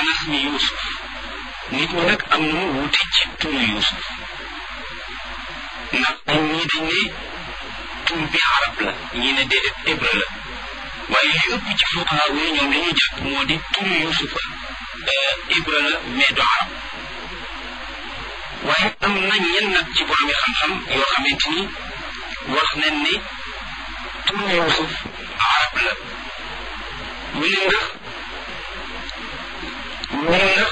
anas mi yuusuf nit ñi nag am nañu wuute ci turu yuusuf ndax dañ ñii dañ ne tur bi arab la ñii ne déedéet hébreu la waaye li ëpp ci fuqahaa yi ñoom li ñu jàpp moo di turu yuusufa hébreu la mais du arab waaye am na ñenn nag ci boromi xam-xam yoo xamante ni wax nañ ne turu yuusuf arab la ñu ne ndax ñu ne ndax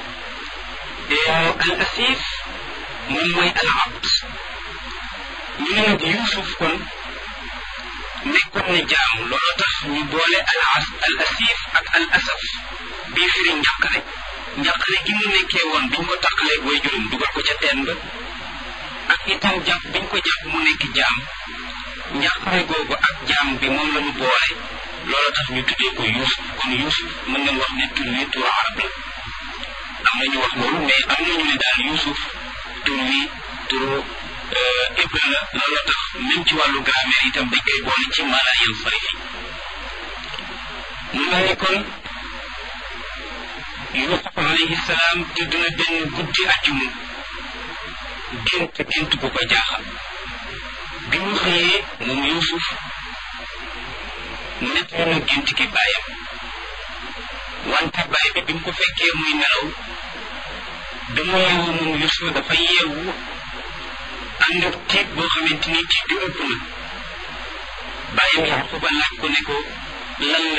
al asif moom mooy al abd ñu ne nag yuusuf kon nekkoon na jaam looloo tax ñu boole al as al asif ak al asaf bii firi njàqare njàqare gi mu nekkee woon biñ ko tàqalee booy juróom dugal ko ca teen ba ak itam jàpp biñ ko jàpp mu nekk jaam njàqare googu ak jaam bi moom la ñu boole looloo tax ñu tuddee ko yuusuf kon yuusuf mën ngeen wax ne tur wi tur arab la am na ñu wax loolu mais am na ñu ne daal yuusuf tur wi turu hébreu la looloo tax même ci wàllu grammaire itam dañ koy boole ci mala yan sarifi mu mel ni kon yusuf alayhi salaam tëdd na benn guddi àjjuma gént gént bu ko jaaxal bi mu xëyee moom yusuf nett na gént gi bàyyam wante bàyyi bi bi mu ko fekkee muy nelaw bi mu yeewu moom yusuf dafa yeewu ànd ak tiit boo xamante ni tiit bi ëpp na bàyyam yaquba laaj ko ne ko lan la